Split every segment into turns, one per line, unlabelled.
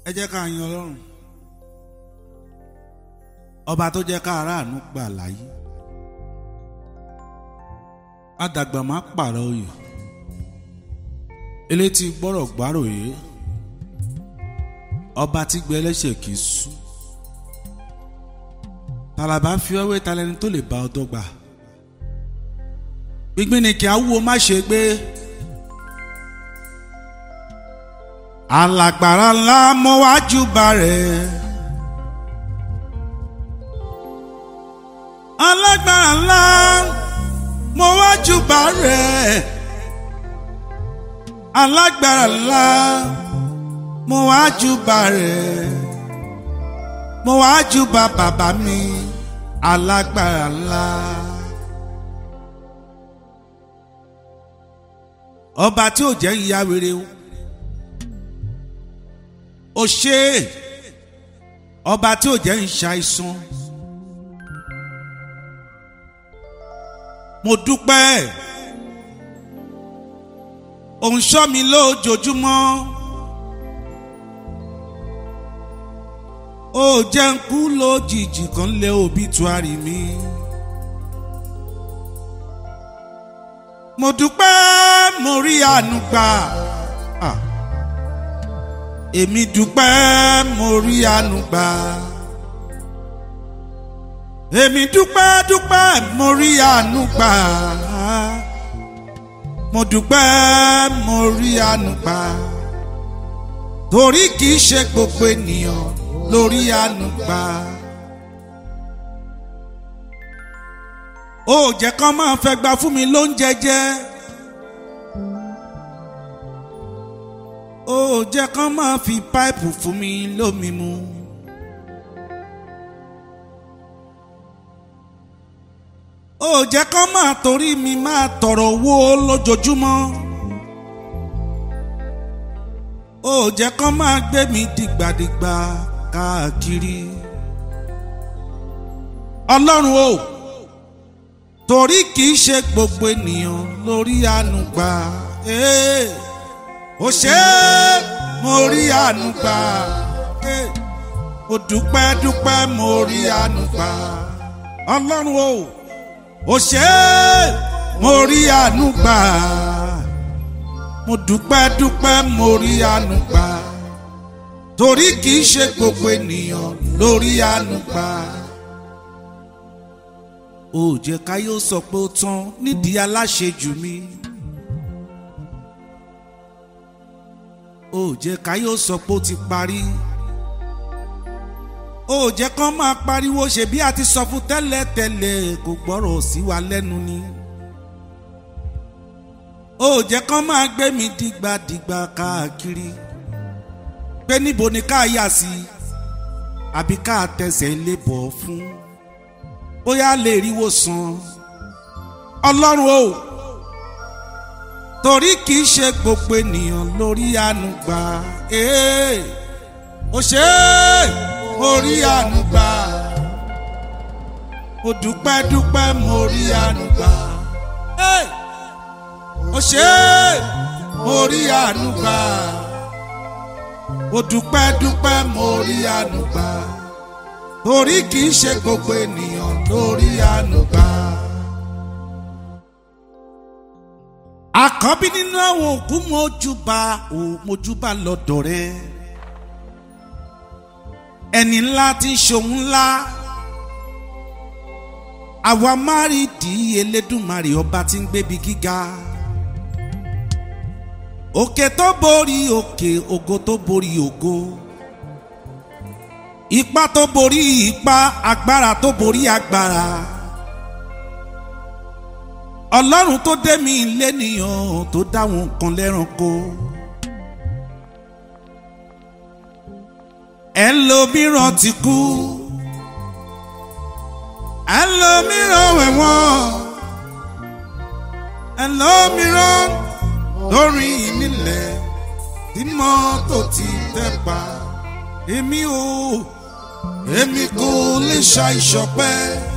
ẹ jẹ́ ká yan ọlọ́run ọba tó jẹ́ ká aráàánú gbà láyé àdàgbà má pààrọ̀ oyè elétí gbọ́rọ̀ gbáròyé ọba tí gbé ẹlẹ́ṣẹ̀ kì í sú tàlàbà fi ọwé talẹ́ni tó lè bá ọ dọ́gba gbígbín ni kí á wúwo má ṣe gbé alàgbàrá ńlá mọ wájú bá rẹ̀ alágbára ńlá mọ wájú bá rẹ̀ alágbára ńlá mo wájú bá rẹ̀ mo wájú bá bàbá mi alágbára ńlá. ọba tí ò jẹ́ ìyá rere o ò ṣe é ọba tí ò jẹ́ ìṣàìsàn mo dúpẹ́ òun ṣọ́ mi lójoojúmọ́ ó jẹ́ ń kú lójijì kan lé òbítúárì mi. mo dúpẹ́ mo rí àánú gbà èmi dúpẹ́ mo rí àánú gbà èmi dúpẹ́ dúpẹ́ mo rí àánú gbà mo dúpẹ́ mo rí àánú gbà torí kìí ṣe gbogbo ènìyàn lórí àánú gbà. ó jẹ́ kán máa fẹ́ gba fún mi lóúnjẹ jẹ́ ó jẹ́ kán máa fi páìpù fún mi lómi mu. ó jẹ́ kán máa torí mi máa tọrọ owó lójoojúmọ́ ó jẹ́ kán máa gbé mi dìgbàdìgbà káàkiri ọlọ́run o torí kìí ṣe gbogbo ènìyàn lórí àánú gbà ó ṣe é mo rí àánú gbà ó dúpẹ́ dúpẹ́ mo rí àánú gbà ọlọ́run o ó ṣe é mo rí àánú gbà mo dúpẹ́ dúpẹ́ mo rí àánú gbà torí kìí ṣe gbogbo ènìyàn lórí àánú gbà ó jẹ́ káyọ̀ sọ pé ó tán nídìí aláṣejù mi. ó jẹ́ káyọ̀ sọ pé ó ti parí. ó jẹ́ kán máa pariwo ṣe bí a ti sọ fún tẹ́lẹ̀tẹ́lẹ̀ kò gbọ́rọ̀ sí wa lẹ́nu ni. ó jẹ́ kán máa gbé mi dìgbàdìgbà káàkiri. pé níbo ni ká yà sí àbí ká tẹsẹ̀ lé bọ̀ fún bóyá lè ríwó san ọlọ́run o torí kìí ṣe gbogbo ènìyàn lórí àánú gbà ó ṣe é orí àánú gbà mo dúpẹ́ dúpẹ́ mo rí àánú gbà ó ṣe é mo rí àánú gbà mo dúpẹ́ dúpẹ́ mo rí àánú gbà torí kì í ṣe gbogbo ènìyàn lórí ànúgbà. àkọ́bí nínú àwọn òkú mojúbà ò mojúbà lọ́dọ̀ rẹ ẹni ńlá tí ń ṣòun ńlá àwa márìdí elédùnmarè ọba tí ń gbébi gíga òkè tó borí òkè ògo tó borí ògo ipá tó borí ipá agbára tó borí agbára ọlọ́run tó dé mi lẹ́nìyàn tó dáwọn nǹkan lẹ́ranko ẹlòmíràn ti kú ẹlòmíràn wẹ̀wọ̀n ẹlòmíràn lórí nílẹ̀ tí mọ́tò ti tẹ́ pa èmi ò èmi kò lè ṣàìṣọpẹ́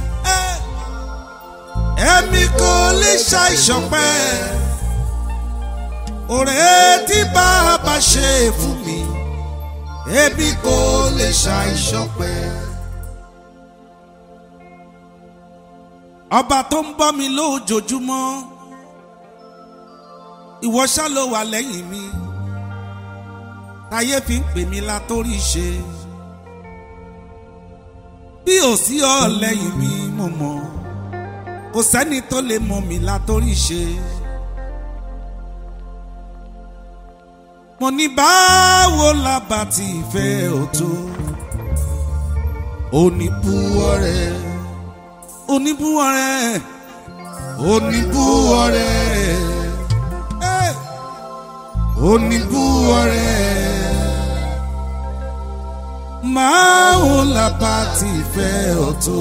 èmi kò lè ṣàìṣọpẹ́ òré tí bàbá ṣe fún mi ebi kò lè ṣàìṣọpẹ́. ọba tó ń bọ́ mi lójoojúmọ́ ìwọ ṣá ló wà lẹ́yìn mi táyé fi ń pè mí látórí ṣe bí ò sí ọ lẹ́yìn mi mo mọ̀ kò sẹ́ni tó lè mọ̀ mí látórí ṣe. mo ní báwo la bá ti fẹ́ ò tó oníbúwọ́ rẹ̀ oníbúwọ́ rẹ̀ oníbúwọ́ rẹ̀ eh, oníbúwọ́ rẹ̀ báwo la bá ti fẹ́ ò tó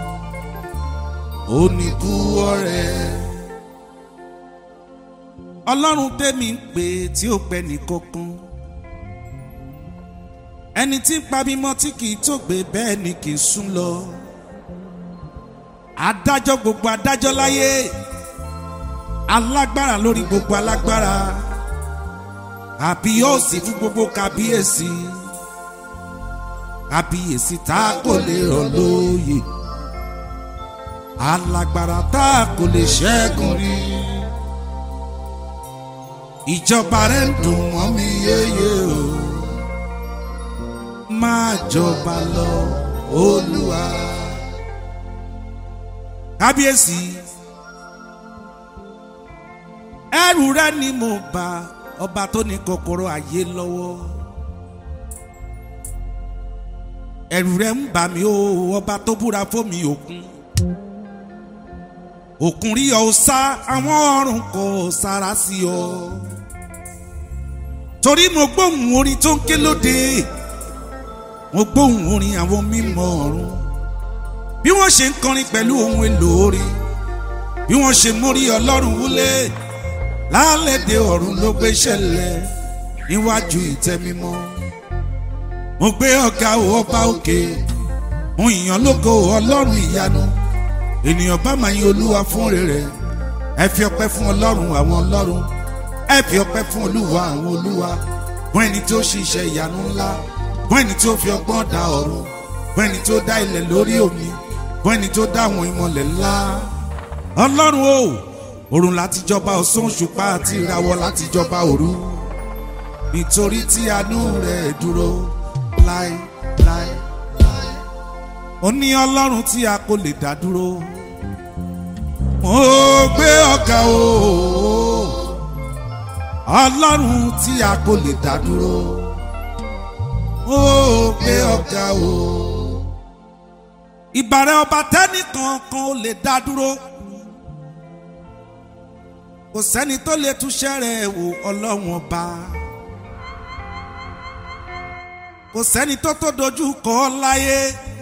oníbúwọ́ rẹ̀ ọlọ́run tẹ́mi ń pè tí ó pẹ́ nìkankan ẹni tí ń pa mímọ́ tí kì í tó gbé bẹ́ẹ̀ ni kì í sún lọ adájọ́ gbogbo adájọ́ láyé alágbára lórí gbogbo alágbára àbíyọ́sí fún gbogbo kábíyèsí kábíyèsí tá a kò lè rọ̀ lóyè alágbára tá a kò lè ṣẹ́gun rí ìjọba rẹ̀ ń dùn mọ́ mi yéye o máa jọba lọ olúwa. kábíyèsí ẹrù rẹ ni mo bá ọba tó ní kòkòrò ayé lọ́wọ́ ẹrù rẹ ń bà mí o ọba tó búra fómi òkun òkun rí ọ sá àwọn ọrùn kò sára sí ọ torí mo gbóhùn orin tó ń ké lóde mo gbóhùn orin àwọn mímọ́ ọ̀run bí wọ́n ṣe ń kọrin pẹ̀lú ohun èlò orin bí wọ́n ṣe mórí ọlọ́run wúlé lálẹ́dẹ̀ ọ̀run ló gbé ṣẹlẹ̀ níwájú ìtẹ́ mímọ́ mo gbé ọ̀gá ọba òkè mo yàn lógo ọlọ́run ìyanu ènìyàn bá máa yin olúwa fún rere ẹ fi ọpẹ́ fún ọlọ́run àwọn ọlọ́run ẹ fi ọpẹ́ fún olúwa àwọn olúwa fún ẹni tó ṣiṣẹ́ ìyanu ńlá fún ẹni tó fi ọgbọ́n dá ọ̀run fún ẹni tó dá ilẹ̀ lórí omi fún ẹni tó dá àwọn ìmọ̀lẹ̀ ńlá ọlọ́run o òrùn láti jọba ọ̀sán òṣùpá àti ìràwọ̀ láti jọba òru nítorí tí àánú rẹ̀ dúró láé láé ó ní ọlọ́run tí a kò lè dá dúró mo gbé ọ̀gá o ọlọ́run tí a kò lè dá dúró mo gbé ọ̀gá o ìbàrẹ̀ ọba tẹ́nìkan kan ò lè dá dúró kò sẹ́ni tó lè túṣẹ́ rẹ̀ wò ọlọ́run ọba kò sẹ́ni tó tó dojú kọ ọ́ láyé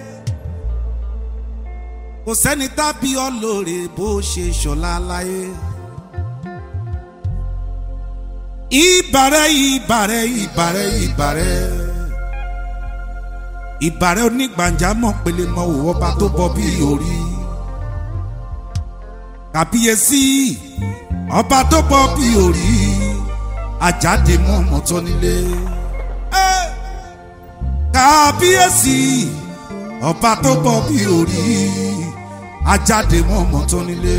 kò sẹ́ni tábí ọlọ́rẹ̀ bó ṣe ṣọlá láyé. ìbàrẹ̀ ìbàrẹ̀ ìbàrẹ̀ ìbàrẹ̀ ìbàrẹ̀ onígbàjámọ̀ pele mọ òwò ọba tó bọ bí orí kàbíyèsí ọba tó bọ bí orí àjáde mọ́ ọmọ tó nílé kàbíyèsí ọba tó bọ bí orí ajáde mọ́ ọmọ tó nílé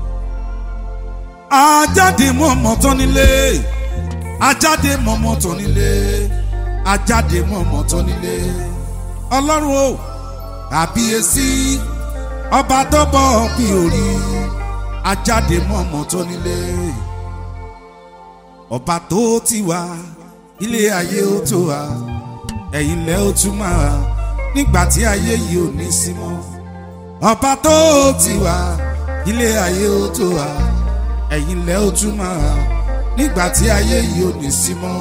ajáde mọ́ ọmọ tó nílé ajáde mọ́ ọmọ tó nílé ajáde mọ́ ọmọ tó nílé ọlọ́run o àbíyèsí ọba tó bọ̀ bí orí ajáde mọ́ ọmọ tó nílé ọba tó ti wá ilé ayé ó tó wá ẹ̀yìn lẹ́ ó tún máa nígbà tí ayé yìí ò ní sí mọ́ ọba tó ti wá ilé ayé ó tó wá ẹ̀yìn lẹ́ ó tún máa nígbà tí ayé yìí ò ní sí mọ́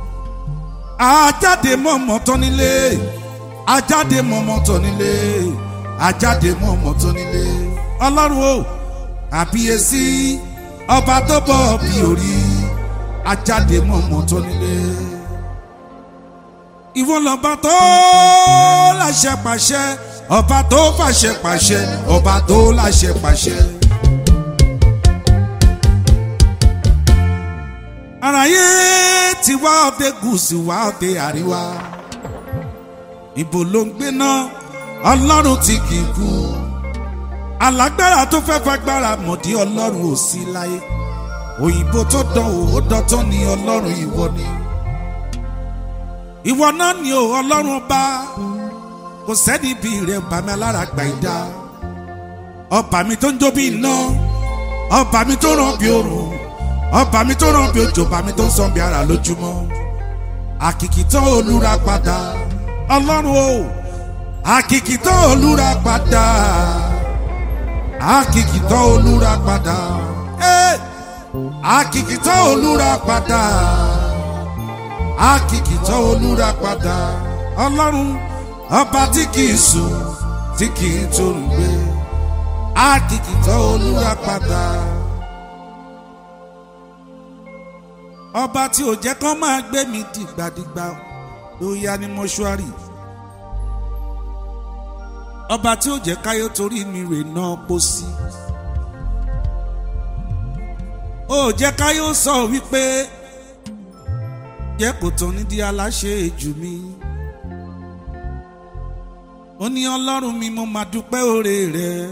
ajáde mọ́ ọmọ tó nílé ajáde mọ́mọ́ tọ́ nílé ajáde mọ́mọ́ tọ́ nílé ọlọ́run o àbíyèsí ọba tó bọ̀ bí orí ajáde mọ́mọ́ tọ́ nílé. ìwọ lọ́ba tó láṣẹ pàṣẹ ọba tó fàṣẹ pàṣẹ ọba tó láṣẹ pàṣẹ. àràyé ti wá ọdẹ gúúsù wá ọdẹ àríwá ibo ló ń gbé náà ọlọ́run tí kì í kú alágbára tó fẹ́ fagbára mọ̀dí ọlọ́run ò sí láyé òyìnbó tó dán o ó dọ́tán ní ọlọ́run ìwọ ni ìwọ náà ni o ọlọ́run ọba kò sẹ́ni bí rẹ̀ bá mi alára gbà ìdá ọba mi tó ń jó bí iná ọba mi tó ràn bí òrùn ọba mi tó ràn bí òjò ọba mi tó ń sàn bí ara lójúmọ́ àkìkìtàn olúra padà ọlọ́run o àkìkìtàn olúra padà àkìkìtàn olúra padà eh! àkìkìtàn olúra padà àkìkìtàn olúra padà ọlọ́run ọba tí kìí sùn tí kìí tóun gbé àkìkìtàn olúra padà. ọba tí ò jẹ́ kán máa gbé mi dìgbàdìgbà ló yá ní mọ́ṣúárì ọba tí ò jẹ́ káyọ̀ torí mi rè náà pósí ó jẹ́ káyọ̀ sọ wípé jẹ́ kò tán nídìí aláṣẹ jù mí ó ní ọlọ́run mi mo máa dúpẹ́ oore rẹ̀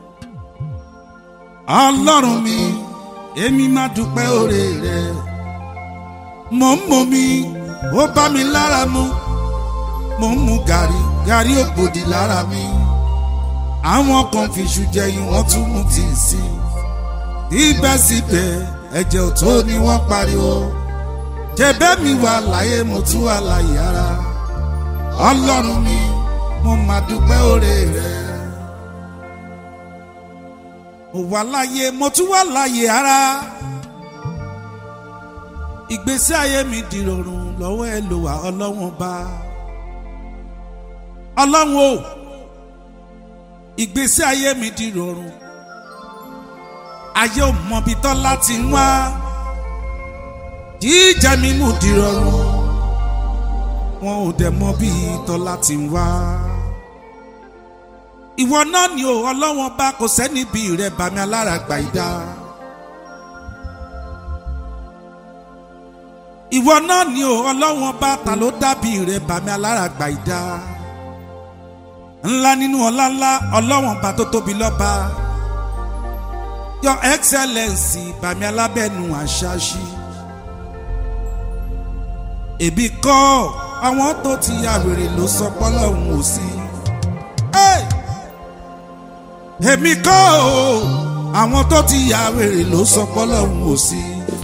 ọlọ́run mi èmi máa dúpẹ́ oore rẹ̀ mò ń mọ mi ó bá mi lára mu mò ń mu gàrí gàrí ògbòdì lára mi àwọn kan fi iṣu jẹyìn wọ́n tún mú tí ì sí síbẹ̀síbẹ̀ ẹ̀jẹ̀ ò tó ni wọ́n pariwo jẹ̀bẹ́ mi wà láyé mo tún wà láyé ara ọlọ́run mi mo máa dúpẹ́ oore rẹ̀ mo wà láyé mo tún wà láyé ara ìgbésí ayé mi di rọrùn lọ́wọ́ ẹ lò wá ọlọ́wọ́n bá ọlọ́run o ìgbésí ayé mi di rọrùn ayé ò mọbi tán láti wá jíjẹ mímú di rọrùn wọn ò dẹ̀ mọ bí tán láti wá ìwọ náà ni o ọlọ́wọ́n bá kò sẹ́ni bí rẹ̀ bàmí alára gbà ìdá. ìwọ náà ni o ọlọ́wọ́n bá ta ló dàbí rẹ̀ bàmí alára gbà ìdá. ńlá nínú ọlá ńlá ọlọ́wọ́n bá tó tóbi lọ́ba. your excellence bàmí alábẹ́nu àṣàṣì. èbí kọ́ àwọn tó ti ya wèrè ló sọ pọ́lọ́hún ò sí. èmi kọ́ o àwọn tó ti ya wèrè ló sọ pọ́lọ́hún ò sí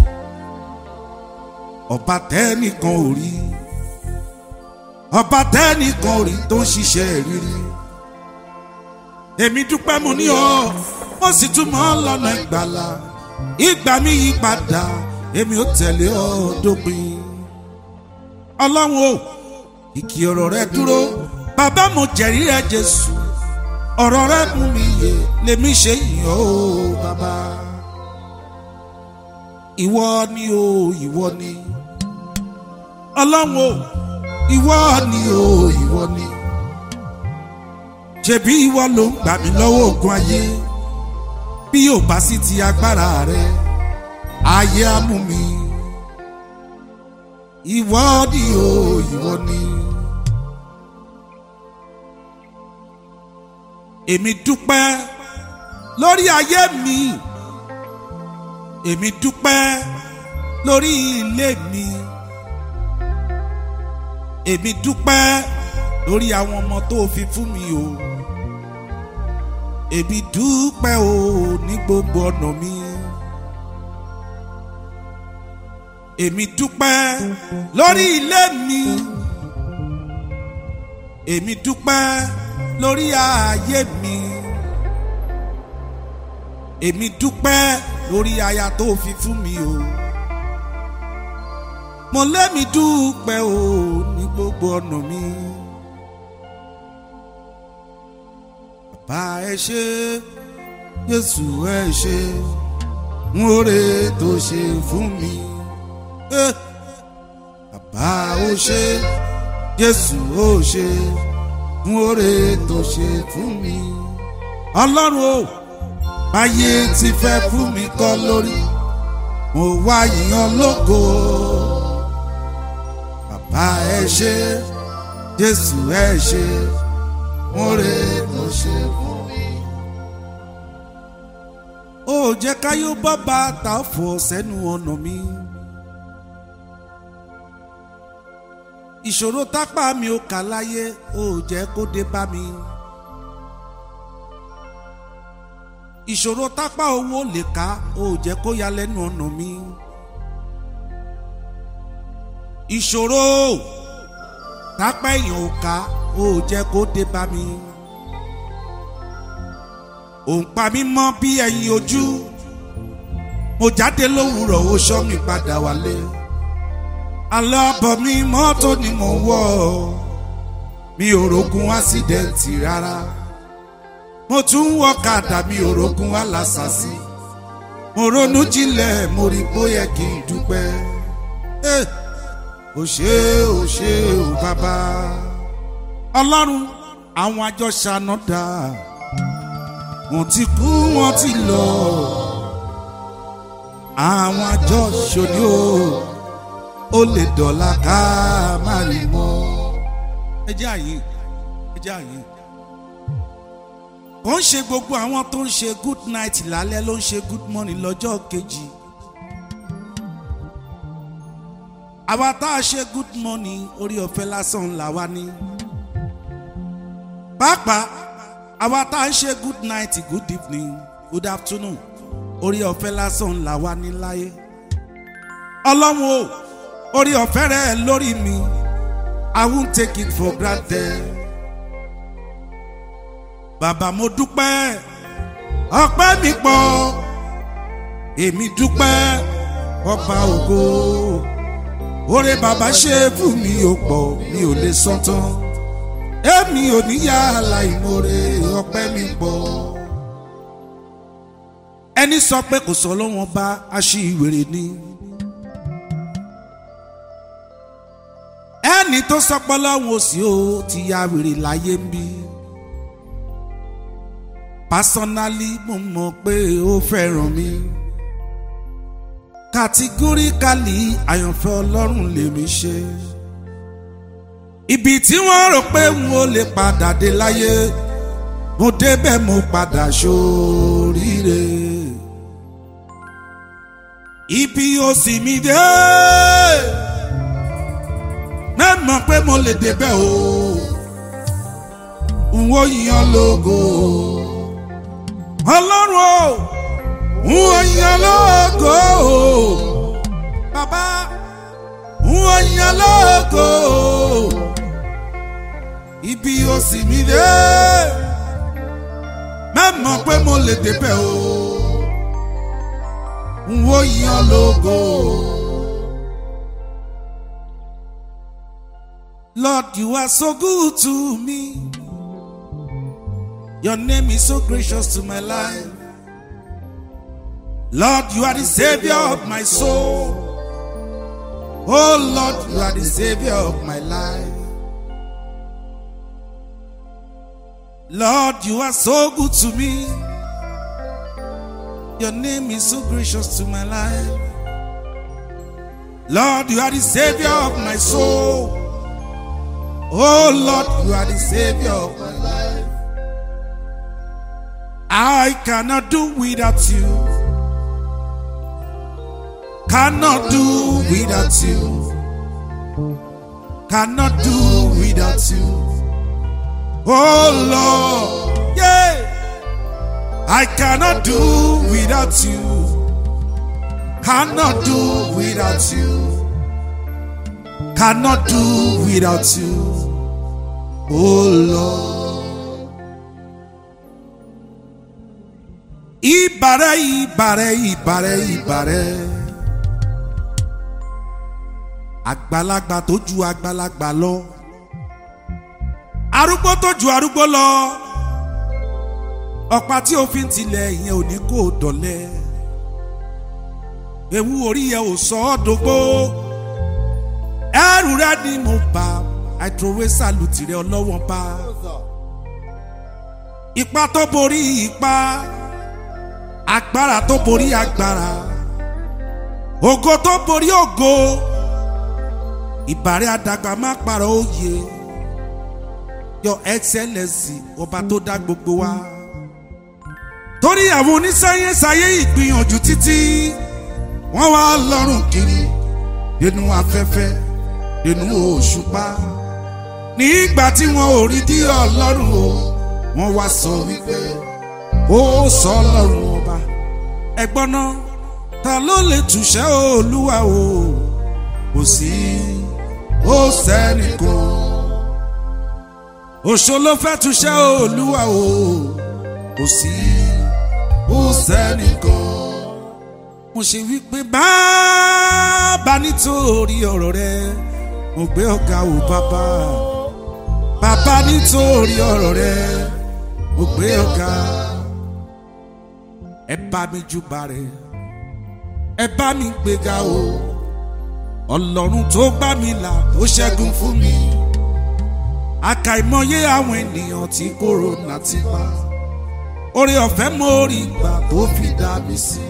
ọba tẹ́nìkan ò rí ọba tẹ́nìkan ò rí tó ń ṣiṣẹ́ rírí èmi dúpẹ́ mo ní ọ mo sì tún mọ́ lọ́nà ìgbàlà ìgbà mi yí padà èmi ò tẹ̀lé ọ dópin ọlọ́run o ìkì ọ̀rọ̀ rẹ dúró bàbá mo jẹ̀rí rẹ jésù ọ̀rọ̀ rẹ mú mi yè lèmi ṣe yìn ọ́ bàbá ìwọ ni o ìwọ ni ọlọ́run o ìwọ ni o ìwọ ni ṣebí ìwọ ló ń gbà mí lọ́wọ́ ogun ayé bí yóò bá sí ti agbára rẹ ayé á mú mi ìwọ ni o ìwọ ni. èmi dúpẹ́ lórí ayé mi èmi dúpẹ́ lórí ilé mi èmi dúpẹ́ lórí àwọn ọmọ tó fi fún mi o èmi dúpẹ́ o ní gbogbo ọ̀nà mi èmi dúpẹ́ lórí ilé mi èmi dúpẹ́ lórí ààyè mi èmi dúpẹ́ lórí aya tó fi fún mi o mo lémi dúpẹ́ o ní gbogbo ọ̀nà mi. bàbá ẹ ṣé Jésù ẹ ṣé ń oore tó ṣe fún mi. bàbá ó ṣé Jésù ó ṣé ń oore tó ṣe fún mi. ọlọ́run o báyé ti fẹ́ fún mi kọ́ lórí mo wá yìnyín lógo bàbá ẹ ṣé jésù ẹ ṣe mo rè mo ṣe fún mi. ó jẹ́ káyọ̀ bọ́ bàtà fọ̀ sẹ́nu ọ̀nà mi. ìṣòro tápá mi ò kà láyé ó jẹ́ kó dé bá mi. ìṣòro tápá owó lè ká ó jẹ́ kó ya lẹ́nu ọ̀nà mi. ìṣòro tápá èèyàn ò ká ó jẹ́ kó dé bá mi. òun pa mí mọ́ bí ẹyin ojú mo jáde lówùúrọ̀ ó ṣọ́ mi padà wálé alábọ̀ mi mọ́tò ni mo wọ̀ mi ò rogun ásídẹ̀ǹtì rárá mo tún wọ kàdà mi ò rogun alásàsí mo ronú jinlẹ̀ mo rí bóyá kí n dúpẹ́ ò ṣe ò ṣe ò bàbá ọlọ́run àwọn àjọ ṣàná dá wọ́n ti kú wọ́n ti lọ àwọn àjọ ṣòní o ó lè dọ̀la ká má rí mọ́. ẹ jẹ́ àyè ẹ jẹ́ àyè. ó ń ṣe gbogbo àwọn tó ń ṣe good night lálẹ́ ló ń ṣe good morning lọ́jọ́ kejì. àwa tá a ṣe good morning orí ọ̀fẹ́ lásán là wá ní. pàápàá àwa tá a ṣe good night good evening good afternoon orí ọ̀fẹ́ lásán là wá ní láyé. ọlọ́run o orí ọ̀fẹ́ rẹ̀ lórí mi I won't take it for granted. Bàbá mo dúpẹ́ ọpẹ́ mi pọ̀ èmi dúpẹ́ ọba ògo oore bàbá ṣe fún mi ò pọ̀ mi ò lè sọ tán èmi ò ní yá aláìmoore ọpẹ́ mi pọ̀ ẹni sọ pé kò sọ lọ́wọ́n bá aṣíwèrè ni. ẹni tó sọpọ lọ́hùn òsì ó ti ya wèrè láyé ń bí. pásánálì mo mọ̀ pé ó fẹ́ràn mi. kàtígóríkàlì àyànfẹ́ ọlọ́run lèmi ṣe. ibi tí wọ́n rò pé n ò lè padà dé láyé mo débẹ̀ mo padà ṣoríire. ibi òsì mi dé mẹ́mọ̀ pé mo lè débẹ̀ o n ó yan lógo ọlọ́run o n ó yan lógo bàbá n ó yan lógo ibi ó sì mí dé mẹ́mọ̀ pé mo lè débẹ̀ o n ó yan lógo. Lord, you are so good to me. Your name is so gracious to my life. Lord, you are the savior of my soul. Oh Lord, you are the savior of my life. Lord, you are so good to me. Your name is so gracious to my life. Lord, you are the savior of my soul. Oh Lord, you are the savior of my life. I cannot do without you. Cannot do without you. Cannot do without you. Oh Lord, yeah. I cannot do without you. Cannot do without you cannot do without you. Oh Lord. Ìbàrẹ̀ ìbàrẹ̀ ìbàrẹ̀ ìbàrẹ̀. Àgbàlagbà tó ju àgbàlagbà lọ. Arúgbó tó ju arúgbó lọ. Ọ̀pá tí òfin tilẹ̀ ìyẹn ò ní kó dọ̀lẹ́. Ewu orí yẹn ò sọ ọ́ dógbó ẹrù rẹ ni mo bá àìtrowé sàlùtì rẹ ọlọ́wọ́n bá ipa tó borí ipa agbára tó borí agbára ògo tó borí ògo ìbàrẹ̀ àdàgbà má parọ́ òye your excellency ọba tó dá gbogbo wa torí àwọn onísáyẹ́nsáyé ìgbìyànjú títí wọ́n wá lọ́rùn kiri nínú afẹ́fẹ́ nínú òṣùpá nígbà tí wọn ò rí dí ọlọ́run o wọ́n wá sọ wípé ó sọ ọlọ́run ọba ẹ̀gbọ́n náà ta ló lè túṣẹ́ olúwa o kò sí ó sẹ́nìkan òṣò ló fẹ́ túṣẹ́ olúwa o kò sí ó sẹ́nìkan mo ṣe wípé bàbá nítorí ọ̀rọ̀ rẹ mo gbé ọ̀gá o bàbá bàbá nítorí ọ̀rọ̀ rẹ mo gbé ọ̀gá ẹ bá mi júbà rẹ ẹ bá mi gbéga o ọlọ́run tó gbà mí là tó ṣẹ́gun fún mi àkàìmọye àwọn ènìyàn tí kòrónà ti pa orí ọ̀fẹ́ mo rí gbà tó fi dá mi sí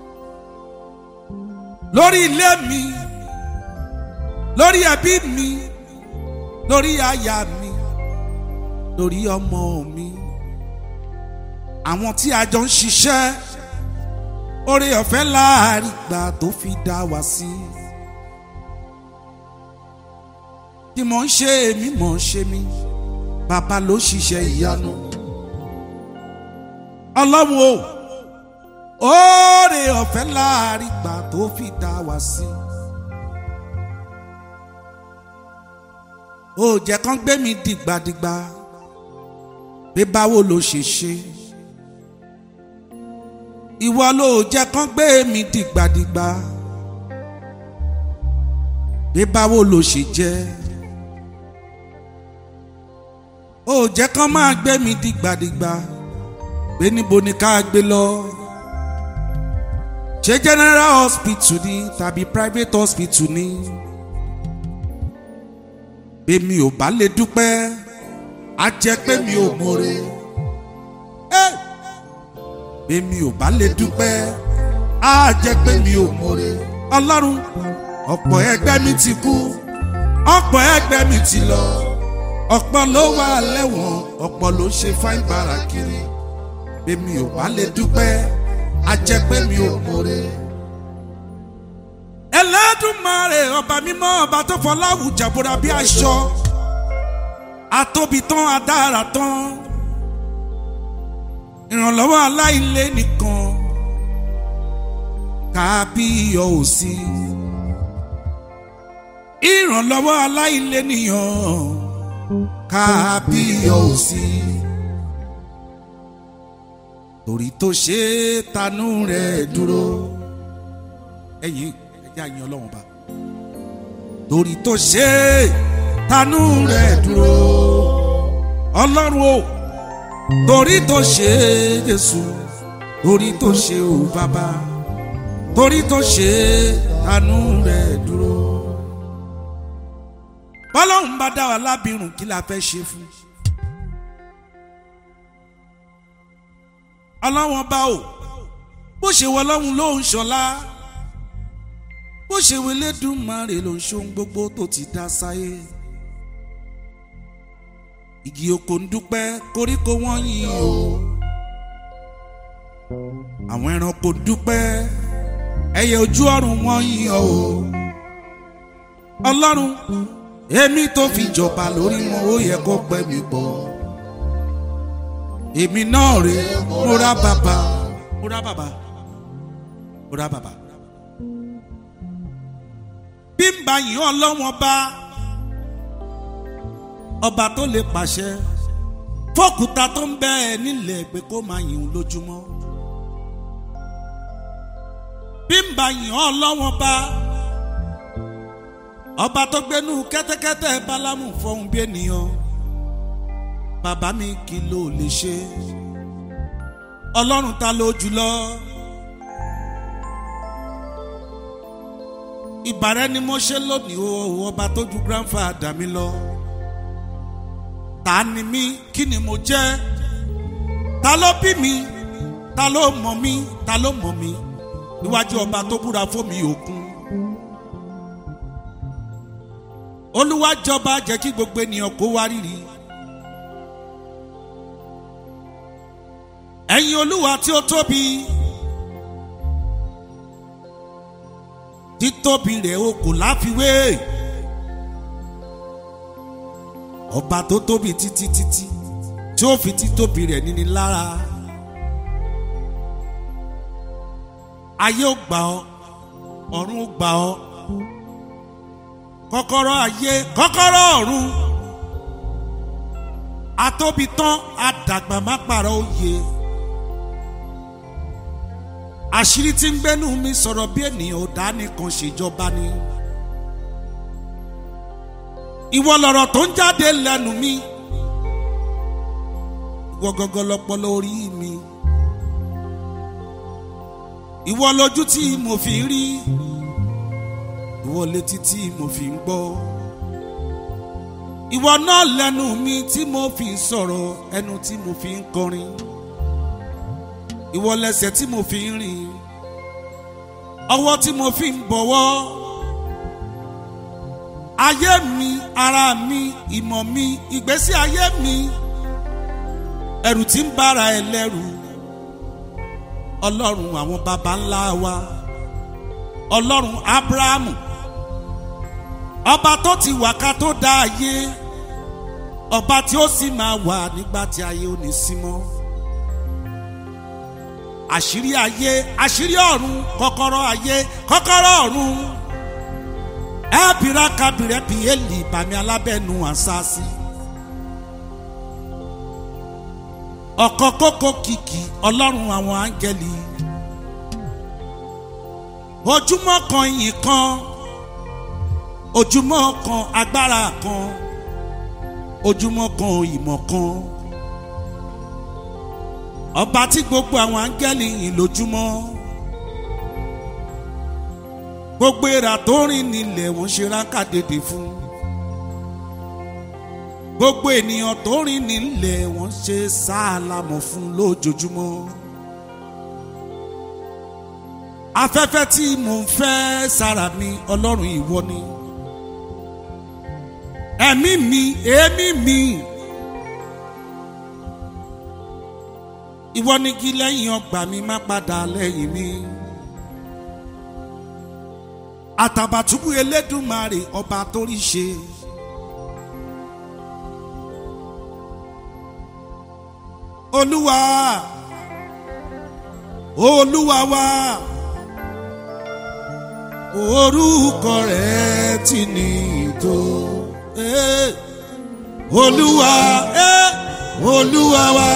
lórí ilé mi lórí ẹbí mi lórí aya mi lórí ọmọ mi àwọn tí a jọ ń ṣiṣẹ́ orí ọ̀fẹ́ láàrin gbà tó fi dá wa sí. tí mò ń ṣe èmi mò ń ṣe mí bàbá ló ṣiṣẹ́ ìyanu ọlọ́run o oore ọ̀fẹ́ láàrin gbà tó fi dá wa sí. ó jẹ́ kán gbé mi dìgbàdìgbà pé báwo ló ṣe ṣe ìwọ ló jẹ́ kán gbé mi dìgbàdìgbà pé báwo ló ṣe jẹ́ ó jẹ́ kán máa gbé mi dìgbàdìgbà pé níbo ni ká gbé lọ ṣé general hospital ni tàbí private hospital ni èmi ò bá lè dúpẹ́ á jẹ́ pé mi ò mọ̀re èmi ò bá lè dúpẹ́ á jẹ́ pé mi ò mọ̀re ọlọ́run ọ̀pọ̀ ẹgbẹ́ mi ti kú ọ̀pọ̀ ẹgbẹ́ mi ti lọ ọ̀pọ̀ ló wà lẹ́wọ̀n ọ̀pọ̀ ló ṣe fáin bàrà kiri èmi ò bá lè dúpẹ́ á jẹ́ pé mi ò mọ̀re. ẹlẹ́dùnmarè ọba mímọ́ ọba tó fọláwù jàbúrà bí aṣọ atóbi tán adára tán ìrànlọ́wọ́ aláìlé nìkan kábíyọ̀ òsì ìrànlọ́wọ́ aláìlé nìyàn kábíyọ̀ òsì torí tó ṣe tanú rẹ̀ dúró ẹ̀yìn ẹ̀jẹ̀ àyìn ọlọ́run bá torí tó ṣe tanú rẹ̀ dúró ọlọ́run o torí tó ṣe jésù torí tó ṣe ò bàbá torí tó ṣe tanú rẹ̀ dúró bọ́lọ́run bá dá wa lábìrún kí la fẹ́ ṣe fún ọlọ́wọ́n bá o bó ṣe wọ ọlọ́run ló ń ṣọlá bó ṣe wọ Elédùmarè ló ń ṣohun gbogbo tó ti dá sáyé igi oko ń dúpẹ́ koríko wọ́n yìn o àwọn ẹranko ń dúpẹ́ ẹyẹ ojú ọ̀run wọ́n yìn o ọlọ́run èmi tó fi jọba lórí wọn ó yẹ kó pẹ́ mi bọ̀ èmi náà rè mo ra bàbá mo ra bàbá mo ra bàbá bí n bá yìn ọlọ́wọ́n bá ọba tó lè pàṣẹ fọ́kùtà tó ń bẹ ẹ nílẹ̀ pé kó máa yìn lójúmọ́ bí n bá yìn ọlọ́wọ́n bá ọba tó gbénú kẹ́tẹ́kẹ́tẹ́ bálámù fọhùn bí ènìyàn bàbá mi kì ló lè ṣe ọlọ́run ta ló jùlọ ìbàrẹ́ ni mo ṣe lónìí o ọba tó ju grandfather mi lọ ta ni mí kí ni mo jẹ́ ta ló bí mi ta ló mọ̀ mí ta ló mọ̀ mí níwájú ọba tó búra fún mi òkun olúwa jọba jẹ́ kí gbogbo ènìyàn kó wá rírì ẹ̀yin olúwa tí ó tóbi títóbi rẹ̀ o kò láfiwé ọba tó tóbi títí títí tí ó fi títóbi rẹ̀ níní lára ayé ó gbà ọ́ ọ̀run ó gbà ọ́ kọ́kọ́rọ́ ayé kọ́kọ́rọ́ ọ̀run atóbi tán àdàgbà má pààrọ̀ òye àṣírí tí ń gbẹ́nu mi sọ̀rọ̀ bí ènìyàn ò dá nìkan ṣèjọba ni ìwọ lọ̀rọ̀ tó ń jáde lẹ́nu mi ìwọ gọ́gọ́ lọ́pọlọ orí mi ìwọ lójú tí mo fi ń rí ìwọ létí tí mo fi ń gbọ́ ìwọ náà lẹ́nu mi tí mo fi ń sọ̀rọ̀ ẹnu tí mo fi ń kọrin ìwọ lẹ́sẹ̀ tí mo fi ń rìn ọwọ́ tí mo fi ń bọ̀wọ́ ayé mi ara mi ìmọ̀ mi ìgbésí ayé mi ẹrù tí ń bára ẹ lẹ́rù ọlọ́run àwọn baba ńlá wa ọlọ́run abrahamu ọba tó ti wà ká tó dá ayé ọba tí ó sì máa wà nígbà tí ayé ò ní sí mọ́ àṣírí ayé àṣírí ọ̀run kọ́kọ́rọ́ ayé kọ́kọ́rọ́ ọ̀run ẹ̀bìrà kábìrẹ́ bí èlì bàmí alábẹ́nu àṣàṣì ọ̀kọ́ kókó kìkì ọlọ́run àwọn áńgẹ́lì ojúmọ́ kan ìyìn kan ojúmọ́ kan agbára kan ojúmọ́ kan ìmọ̀ kan ọba tí gbogbo àwọn áńgẹ́lì yìn lójúmọ́ gbogbo èèrà tó rìn nílẹ̀ wọ́n ṣe rákàdédé fún gbogbo ènìyàn tó rìn nílẹ̀ wọ́n ṣe sáàlámọ̀ fún lójoojúmọ́ afẹ́fẹ́ tí mò ń fẹ́ sára mi ọlọ́run ìwọ ni ẹ̀mí mi èémí mi ìwọ ni kí lẹ́yìn ọgbà mi má padà lẹ́yìn mi àtàbàtúbú elédùnmarè ọba torí ṣe. olúwa olúwa wa orúkọ rẹ ti ní tó eh. olúwa eh. olúwa wa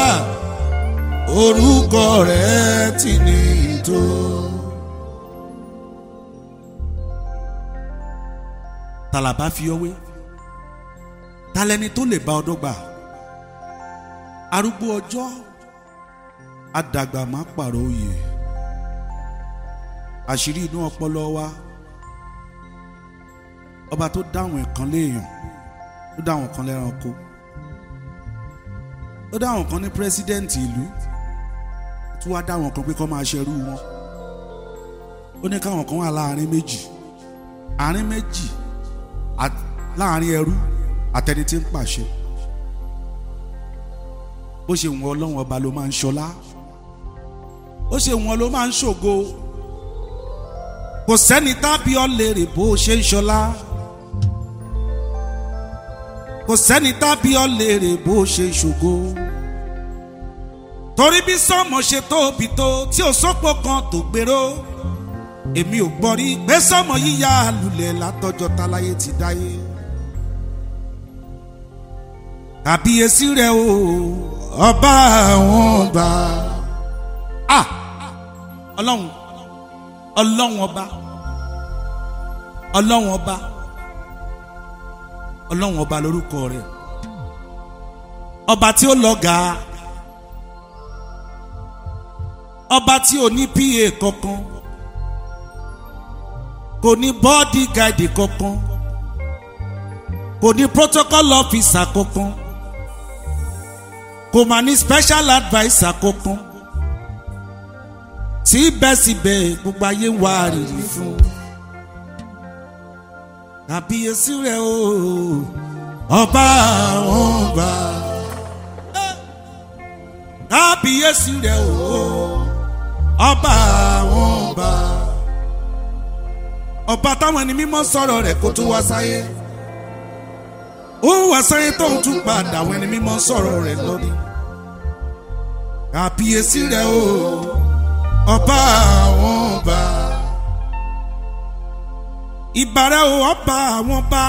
orúkọ rẹ ti ní tó. tàlàbà fi ọwé talẹni tó lè bá ọdọ gbà arúgbó ọjọ́ àdàgbà má pààrọ̀ òye àṣírí inú ọpọlọ wa ọba tó dáhùn ẹ̀kan léèyàn tó dáhùn kan lẹ́ranko ó dáhùn kan ní pírẹsidẹ́ǹtì ìlú tí wàá dáhùn kan pé kó máa ṣerú wọn ó ní káwọn kan wà láàrin méjì àárín méjì láàrin ẹrú àtẹni tí ń pàṣẹ bó ṣe wọn ọlọ́run ọba ló máa ń ṣọlá ó ṣe wọn ló máa ń ṣògo kò sẹ́ni tábí ọ léèrè bó ṣe ń ṣọlá kò sẹ́ni tábí ọ léèrè bó ṣe ń ṣògo torí bí sọ́mọ ṣe tóbi tó tí ò sọ́pọ̀ kan tó gbèrò èmi ò gbọ́ rí pé sọ́mọ yíyá lulẹ̀ látọjọ́ táláyé ti dáyé kàbíyèsí rẹ o ọba àwọn ọba ah ọlọ́run ọlọ́run ọba ọlọ́run ọba ọlọ́run ọba lórúkọ rẹ ọba tí ó lọ́gàá ọba tí ò ní pa kankan kò ní bọ́ọ̀dì gáìdì kankan kò ní protocol officer kankan kò mà ní special adviser kankan síbẹ̀síbẹ̀ gbogbo ayé ń wá rírì fún àbíyèsí rẹ̀ o ọba àwọn ọba kábíyèsí rẹ o ọba àwọn ọba ọba táwọn ẹni mímọ́ sọ̀rọ̀ rẹ̀ kó tó wá sáyé ó wá sáyé tó ń tún padà àwọn ẹni mímọ́ sọ̀rọ̀ rẹ̀ lónìí kábíyèsí rẹ o ọba àwọn ọba ìbàrẹ̀ o ọba àwọn ọba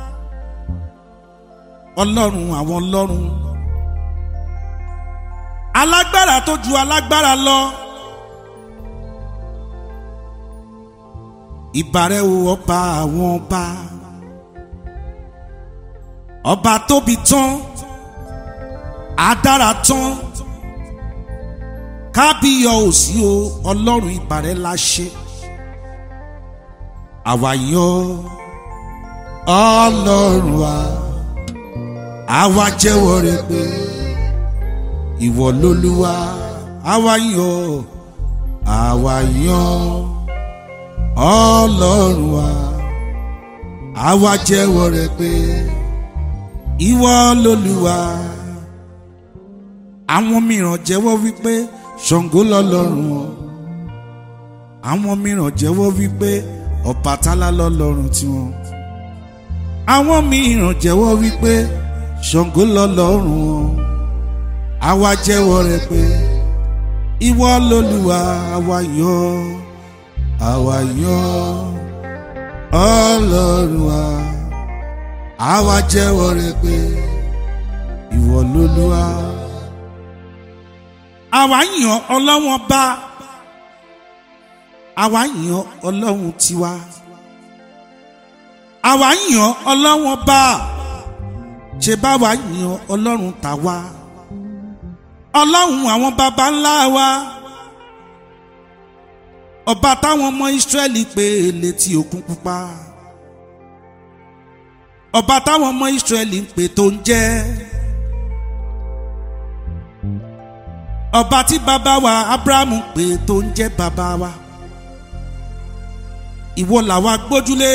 ọlọ́run àwọn ọlọ́run alágbára tó ju alágbára lọ ìbàrẹ̀ o ọba àwọn ọba ọba tóbi tán adára tán kábíyọ òsì o ọlọ́run ìbàrẹ̀ la ṣe àwa yọ ọlọ́run wa àwa jẹ́wọ́ rẹ pé ìwọ lolúwa àwa yọ àwa yọ ọlọ́run wa àwa jẹ́wọ́ rẹ pé ìwọ lolúwa àwọn mìíràn jẹ́wọ́ wípé ṣàngó lọ́lọ́run wọn àwọn mìíràn jẹ́wọ́ wípé ọ̀pátálá lọ́lọ́run tiwọn àwọn mìíràn jẹ́wọ́ wípé ṣàngó lọ́lọ́run wọn àwa jẹ́wọ́ rẹ pé ìwọ lolúwa àwa yọ àwa yọ ọlọ́run wa àwa jẹ́wọ́ rẹ pé ìwọ lolúwa àwa yàn ọlọ́wọ́n bá àwa yàn ọlọ́run tiwa àwa yàn ọlọ́wọ́n bá ṣe bá wa yàn ọlọ́run tàwa ọlọ́run àwọn baba ńlá wa ọba táwọn ọmọ ìsírẹ́lì pè létí òkun pupa ọba táwọn ọmọ ìsírẹ́lì ń pè tó ń jẹ́ ọba tí bàbá wa abrahamu pè tó ń jẹ́ bàbá wa ìwọ làwa gbójúlé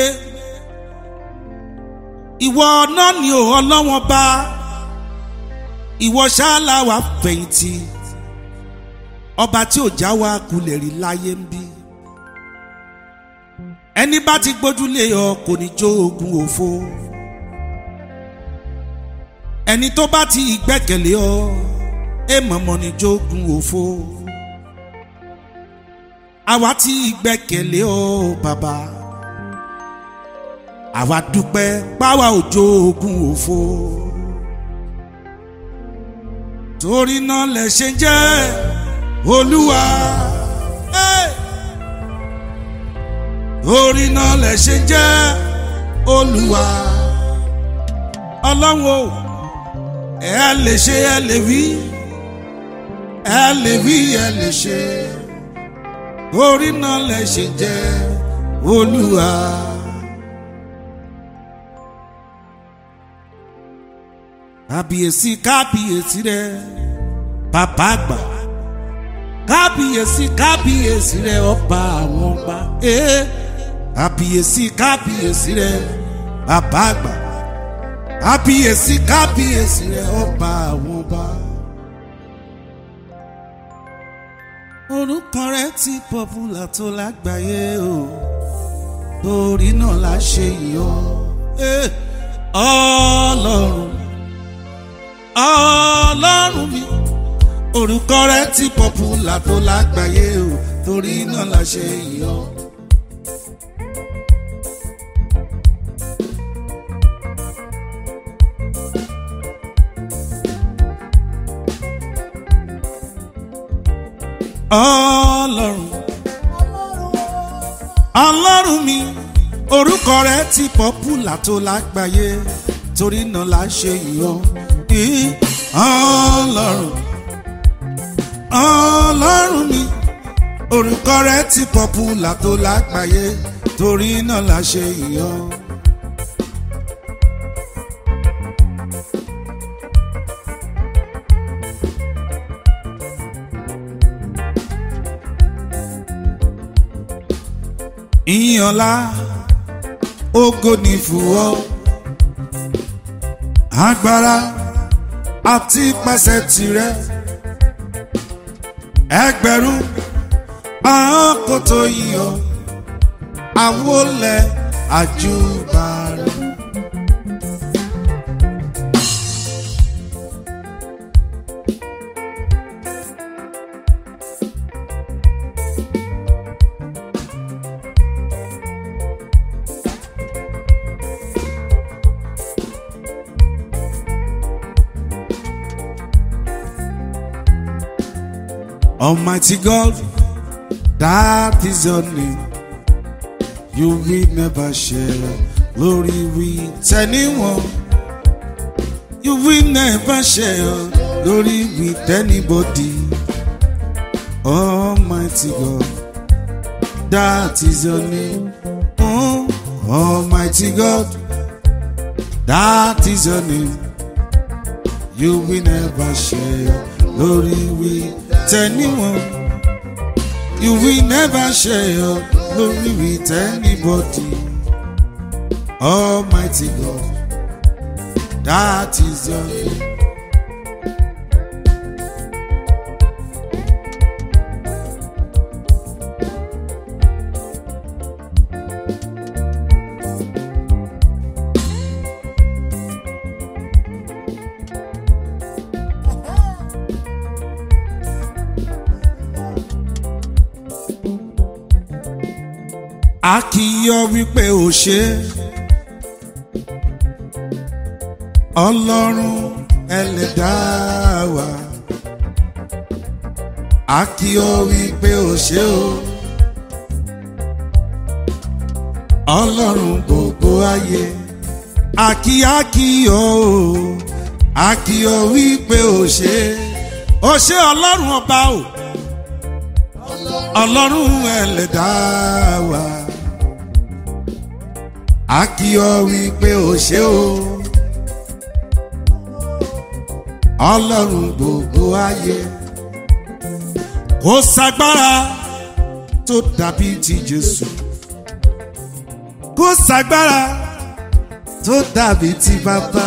ìwọ náà ni ò ọlọ́wọ́n bá ìwọ ṣáàlà wa fẹ̀yìntì ọba tí ò já wa kulẹ̀ rí láyé ń bí ẹni bá ti gbójúlé ọ kò ní jó ogun òfo ẹni tó bá ti gbẹ́kẹ̀lé ọ ẹ mọ̀mọ́ ní jogun òfo àwa tí gbẹ́kẹ̀lé ọ bàbá àwa dúpẹ́ páwa ò jogun òfo torí náà lẹ ṣe jẹ́ olúwa torí náà lẹ ṣe jẹ́ olúwa ọlọ́run o ẹ lè ṣe ẹ lè wí ẹ lè wí ẹ lè ṣe orí náà lẹ ṣe jẹ olúwa. kábíyèsí kábíyèsí rẹ bàbá àgbà kábíyèsí kábíyèsí rẹ ọba àwọn ọba kábíyèsí kábíyèsí rẹ bàbá àgbà kábíyèsí kábíyèsí rẹ ọba àwọn ọba. orúkọ rẹ ti pọ́pùlà tó lágbàáyé o torí náà la ṣe yọ ọlọ́run ọlọ́run mi orúkọ rẹ ti pọ́pùlà tó lágbàáyé o torí náà la ṣe yọ. ọlọ́run ọlọ́run mi orúkọ rẹ ti pọ́pùlà tó lágbàáyé torí náà la ṣe yọ ọlọ́run ọlọ́run mi orúkọ rẹ ti pọ́pùlà tó lágbàáyé torí náà la ṣe yọ. ìyànlá ògo ní fúwọ́ agbára àti pàṣẹ tirẹ̀ ẹgbẹ̀rún àwọn kò tó yíyọ àwọlẹ̀ àjùbàrẹ̀. Almighty God, that is your name. You will never share glory with anyone. You will never share glory with anybody. Almighty God, that is your name. Oh, Almighty God, that is your name. You will never share glory with anyone. You will never share your glory with anybody. Almighty God, that is your name. a kì í yọ wípé ò ṣe ọlọ́run ẹlẹ́dàá wa a kì í yọ wípé ò ṣe o ọlọ́run gbogbo ayé a kì í a kì í yọ o a kì í yọ wípé ò ṣe ó ṣe ọlọ́run ọba o ọlọ́run ẹlẹ́dàá wa a kì í ọ wípé o ṣé o ọlọ́run gbogbo ayé kò sagbára tó dàbí ti jésù kò sagbára tó dàbí ti bàbá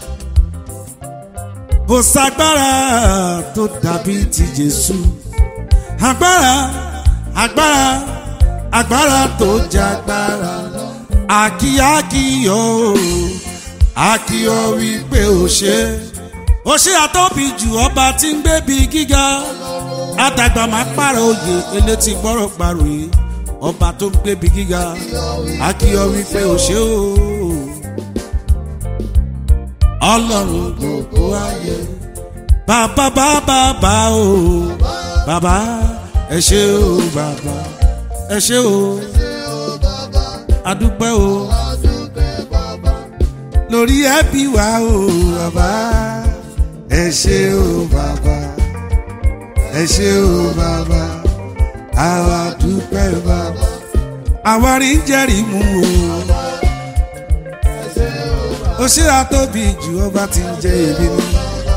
kò sagbára tó dàbí ti jésù agbára agbára agbára tó jẹ agbára àkíyàkíyọ àkíyọ wípé ó ṣe ó ṣe àtọ́bí jù ọba tí ń gbébi gíga àdàgbà máa pààrọ̀ òye elétí gbọ́rọ̀ paròyé ọba tó ń gbébi gíga àkíyọ wípé ó ṣe o ọlọ́run gbogbo ayé bàbá bàbá bá o bàbá ẹ ṣé o bàbá ẹ ṣé o adúpẹ́ o lórí ẹbí wa o bàbá ẹ ṣé o bàbá ẹ ṣé o bàbá àwa dúpẹ́ bàbá àwa rí ń jẹ́rìí mú o ó ṣe àtóbi jù ọba tí ń jẹ èmi ni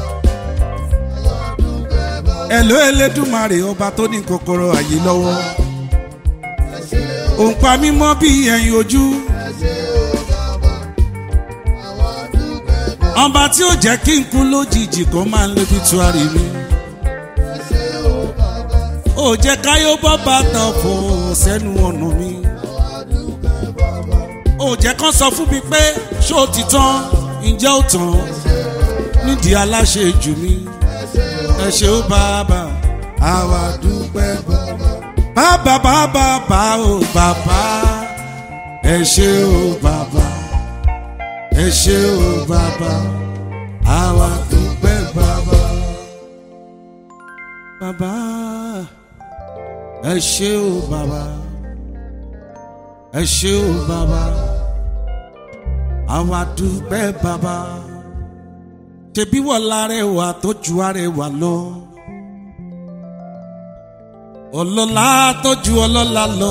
ẹ̀ló elédùmarè ọba tó ní kòkòrò àyè lọ́wọ́ òǹpa mímọ́ bí ẹ̀yìn ojú. ọba tí ó jẹ́ kí n kú lójijì kó máa ń lébi tuari mi. ó jẹ́ káyọ̀ bọ́ bàtà fò sẹ́nu ọ̀nà mi. ó jẹ́ kán sọ fún mi pé ṣó ti tán ǹjẹ́ ó tán nídìí aláṣẹ jù mí. ẹ ṣé ó bàbá àwa dúpẹ́ bàbá bàbá bàbá o bàbá ẹ ṣé o bàbá ẹ ṣé o bàbá àwa dúpẹ́ bàbá. bàbá ẹ ṣé o bàbá ẹ ṣé o bàbá àwa dúpẹ́ bàbá ṣebí wọ́n lárẹ̀wà tó ju arẹwà lọ ọlọ́lá tó ju ọlọ́lá lọ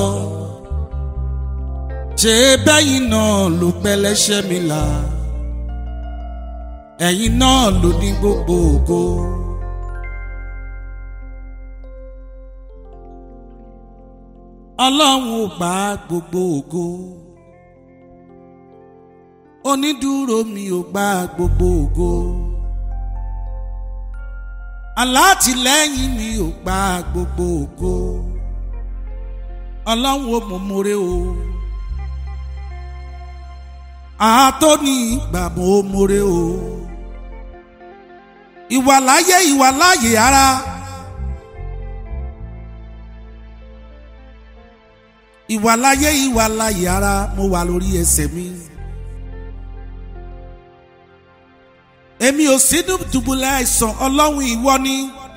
ṣe bẹ́yìn náà ló pẹ́lẹ́ṣẹ́ mi là ẹ̀yin náà ló ní gbogbo ògo. ọlọ́run ò gbà gbogbo ògo onídùúró mi ò gbà gbogbo ògo alátìlẹ́yìn mi ò gba gbogbo ògo ọlọ́run ó mọ̀ mọ́rẹ́ o àtọ́ni ìgbà mọ̀ mọ́rẹ́ o ìwàláyé ìwàláyé ara ìwàláyé ìwàláyé ara mo wà lórí ẹsẹ̀ mi. èmi ò sí dùbúlẹ̀ àìsàn ọlọ́run ìwọ ni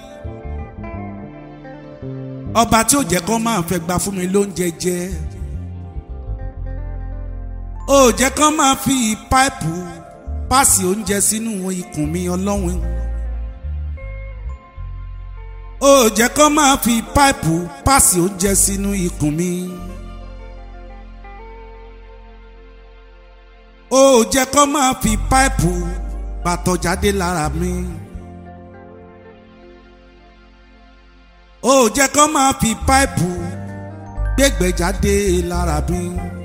ọba tí ò jẹ́ kó máa fẹ́ gba fún mi lóúnjẹ jẹ ó jẹ́ kó máa fi páìpù páàsì oúnjẹ sínú ikùn mi ọlọ́run ó jẹ́ kó máa fi páìpù páàsì oúnjẹ sínú ikùn mi. ó jẹ́ kó máa fi páìpù bàtọ̀ jáde lára mi. ó jẹ́ kó máa fi páìpù gbégbẹ́ jáde lára mi.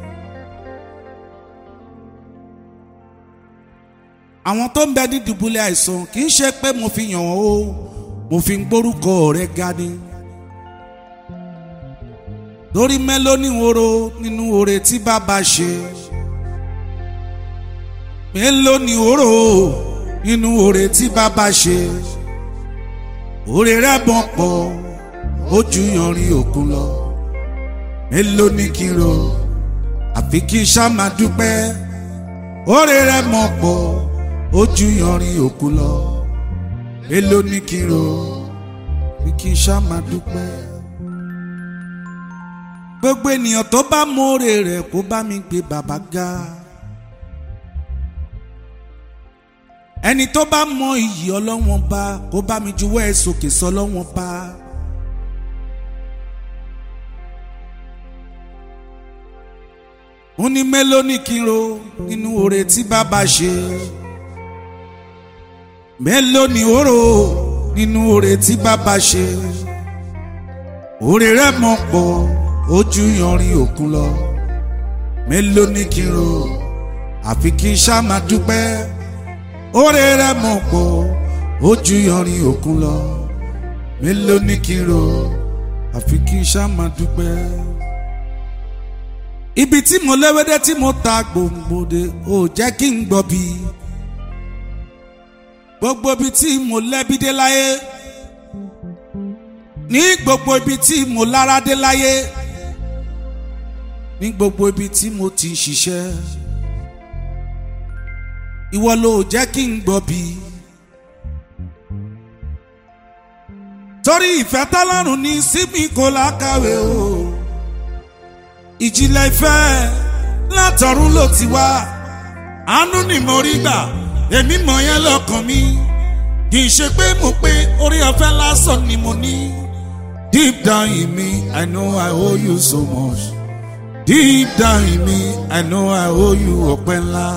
àwọn tó ń bẹ ní dùbúlẹ̀ àìsàn kì í ṣe pé mo fi yàn wọ́n o mo fi ń gbórúkọ rẹ̀ ga ni. torí mélòó ní woro nínú oore tí bàbá ṣe mélòó ni òró nínú oore tí bàbá ṣe oore rẹ̀ bọ̀ pọ̀ ó ju yanrìn òkun lọ mélòó ni kí n ro àfi kí n ṣá máa dúpẹ́ oore rẹ̀ mọ̀ pọ̀ ó ju yanrìn òkun lọ mélòó ni kí n ro àfi kí n ṣá máa dúpẹ́ gbogbo ènìyàn tó bá mọ oore rẹ̀ kó bá mi gbé bàbá ga. ẹni tó bá mọ iyì ọlọ́wọ́n bá kó bá mi juwọ́ ẹ sókè sọ ọlọ́wọ́n bá. ó ní mélòó ní kí n ro nínú oore tí bàbá ṣe mélòó ní ó rò nínú oore tí bàbá ṣe oore rẹ̀ mọ̀ pọ̀ ó ju yanrìn òkun lọ mélòó ní kí n ro àfi kí n ṣá máa dúpẹ́ oore rẹ̀ mọ̀ pọ̀ ó ju yanrìn òkun lọ mélòó ní kí n ro àfi kí n ṣá máa dúpẹ́. ibi tí mo léwédé tí mo ta gbòǹgbòdè ò jẹ́ kí n gbọ́ bí gbogbo ibi tí mo lẹ́bi dé láyé ní gbogbo ibi tí mo lára dé láyé ní gbogbo ibi tí mo ti ń ṣiṣẹ́ ìwọ ló jẹ́ kí n gbọ́ bí. torí ìfẹ́ tọ́lọ́run ní sími kò lákàwé o ìjìnlẹ̀ ìfẹ́ látọ̀run ló ti wá àánú ni mo rí gbà èmi mọ̀ yẹn lọ́kàn mi kì í ṣe pé mo pé orí ọ̀fẹ́ lásán ni mo ní deep down in me I know I owe you so much deep down in me I know I owe you ọpẹ́ ńlá.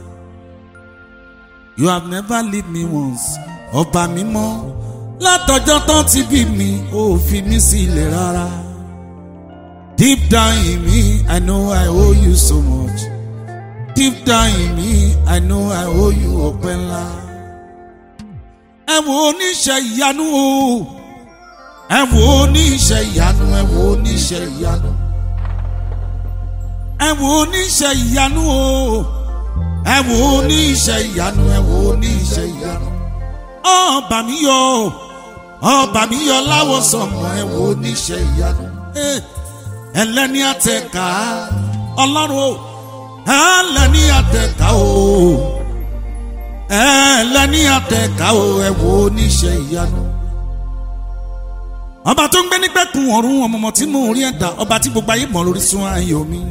You have never leave me once. Ọba mímọ́ látọjọ́ tán ti bí mi ò fi mí sílẹ̀ rárá. Deep down in me, I know I owe you so much. Deep down in me, I know I owe you ọpẹ́ ńlá. Ẹ wo oníṣẹ́ ìyanu o. Ẹ wo oníṣẹ́ ìyanu, ẹ wo oníṣẹ́ ìyanu. Ẹ wo oníṣẹ́ ìyanu o ẹ wò ó ní iṣẹ́ ìyanu ẹ wò ó ní iṣẹ́ ìyanu ọba mi yọ ọba mi yọ láwọ sọmọ ẹ wò ó ní iṣẹ́ ìyanu ẹlẹ́ni àtẹ̀ká ọlọ́run o ẹlẹ́ni àtẹ̀ká o ẹlẹ́ni àtẹ̀ká o ẹ wò ó ní iṣẹ́ ìyanu ọba tó ń gbé nígbẹ́kùn ọ̀run ọmọọmọ tí mò ń rí ẹ̀dá ọba tí gbogbo ayé mọ̀ lórí sún ayọ̀ mi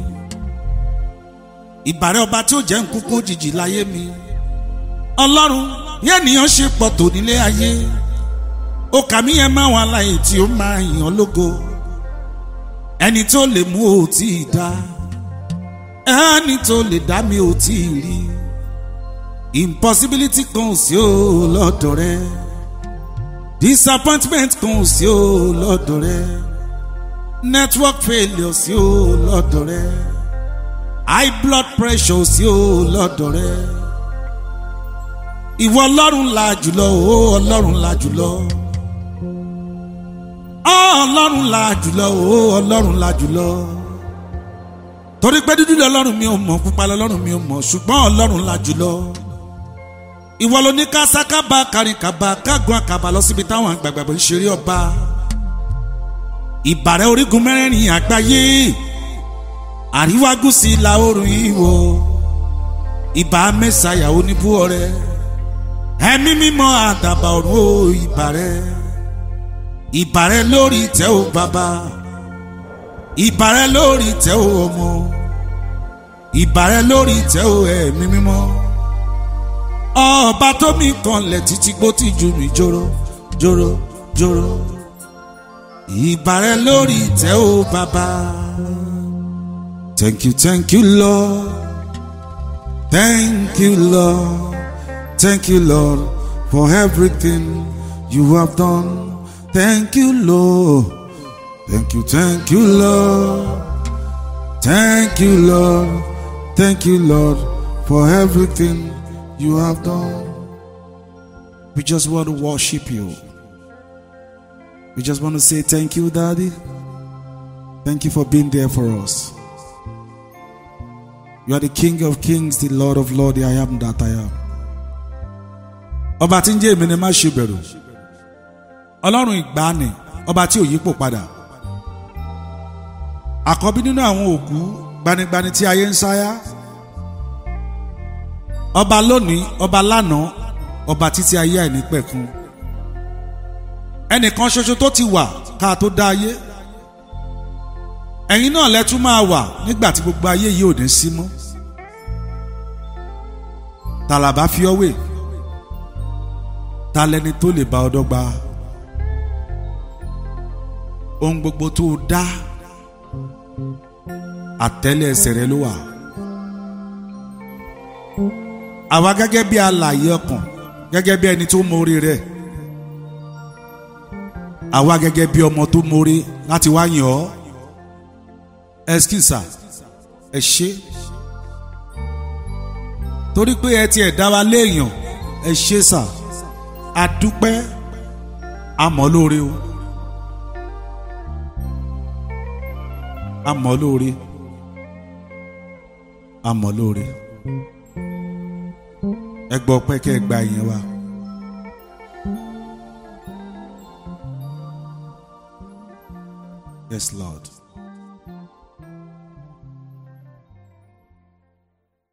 ìbàrẹ̀ ọba tí ó jẹ́ nkúkú òjijì láyé mi ọlọ́run yẹn nìyẹn ṣe pọ̀ tó nílé ayé ó kà mí yẹn máa wọn aláyè tí ó máa yàn lógo ẹni tó lè mú ò tí ì dá ẹni tó lè dá mi ò tí ì rí impossibility kan ò sí ò lọ́dọ̀ rẹ disappointment kan ò sí ò lọ́dọ̀ rẹ network failure sí ò lọ́dọ̀ rẹ high blood pressure sí ò lọ́dọ̀ rẹ ìwọ ọlọ́run la jùlọ o ọlọ́run la jùlọ ọlọ́run la jùlọ o ọlọ́run la jùlọ torí pé dúdú lọ́lọ́run mi ò mọ̀ pupa lọ́lọ́run mi ò mọ̀ ṣùgbọ́n ọlọ́run la jùlọ ìwọ ló ní kásákábà kárìnkàbà kágun àkàbà lọ síbi táwọn àgbàgbà ń ṣeré ọba ìbàrẹ̀ orígun mẹ́rẹ̀ẹ̀rin àgbáyé àríwá gúúsù ìlà oòrùn ìwọ̀ ìbà mẹ́sàáyà oníbú ọrẹ ẹ̀mí mímọ́ àdàbà ọ̀run o ìbàrẹ̀ ìbàrẹ̀ lórí ìtẹ́ o bàbá ìbàrẹ̀ lórí ìtẹ́ o ọmọ ìbàrẹ̀ lórí ìtẹ́ o ẹ̀mí mímọ́ ọba tó mi kanlẹ̀ títí gbó tí ju mi jóró jóró jóró ìbàrẹ̀ lórí ìtẹ́ o bàbá. Thank you, thank you, Lord. Thank you, Lord. Thank you, Lord, for everything you have done. Thank you, Lord. Thank you, thank you, Lord. Thank you, Lord. Thank you, Lord, for everything you have done. We just want to worship you. We just want to say thank you, Daddy. Thank you for being there for us. You are the King of Kings, the Lord of Lords, the I am that I am. Ọba tí ń jẹ́ èmi ni má ṣe bẹ̀rù. Ọlọ́run ìgbàanì, ọba tí ò yípo padà. Àkọ́bí nínú àwọn òkú gbanigbani tí ayé ń sáyá. Ọba lónìí, ọba lánàá, ọba títí ayé àìnípẹ̀kun. Ẹnìkan ṣoṣo tó ti wà ká tó dá ayé ẹ̀yin náà lẹ́tún máa wà nígbà tí gbogbo ayé yìí ò ní sí mọ́ tàlàbà fi ọ́ wè ta lẹni tó lè bá ọ dọ́gba ohun gbogbo tó o dá àtẹ́lẹ̀ ẹsẹ̀ rẹ ló wà àwa gẹ́gẹ́ bí alààyè ọkàn gẹ́gẹ́ bí ẹni tó mórí rẹ̀ àwa gẹ́gẹ́ bí ọmọ tó mórí láti wá yàn ọ́ ẹskísà ẹ ṣe torí pé ẹ tiẹ̀ dá wa léèyàn ẹ ṣe sà àdúpẹ́ àmọ́ lóore o àmọ́ lóore àmọ́ lóore ẹ gbọ́ pé kẹ́ ẹ gba ìyẹn wa. Yes, Lord.